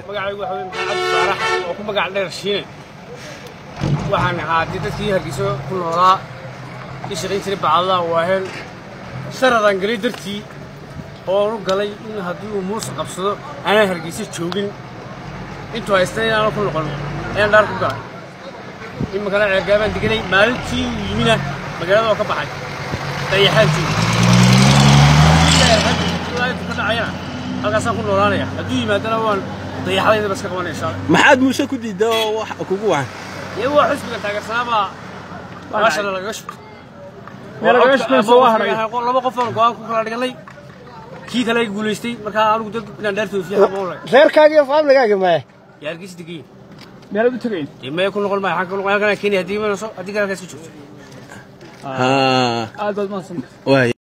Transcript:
magacaygu waxa weye maxamed cabdi faarax oo ku magac dheer shiine waxaan ahaa dee dadkii hargeyso ku noolaa kii shaqayn jiray bacadaha waaheen sharadaan galay dartii oo u galay in haddii uu muuse qabsado aanaan hargeyso joogin intuu haystay inaanu ku noqon ayaan dhaar ku galay iminkana ceergaabaan deganay maalintii uu yimina magaalada oo ka baxay dayaxaan jooga ka dhacayana halkaasaan ku noolaanaya hadduu yimaadana waan dayaxdayda bas ka qabanaya insha allah maxaad muuse ku diidda oo wax kugu wacan iyo waa xisbiga taageersanaabaa maashana lagaga shubtay Meel lagaga shubtay soo waa haray. laba qof oon go-aan ku kala dhiganay kii kale iga guulaystay markaa anigu dad inaan dhaartoofiya haba ulay reerkaaga iyo faamligaaga maya yaa hargeysa degayin meelaad u tegayn dee maya ku noqon maayo xagga ku noqon halkan kenya haddii imanayso haddii kale halkaas ka joogto haa aad baad mahadsan waay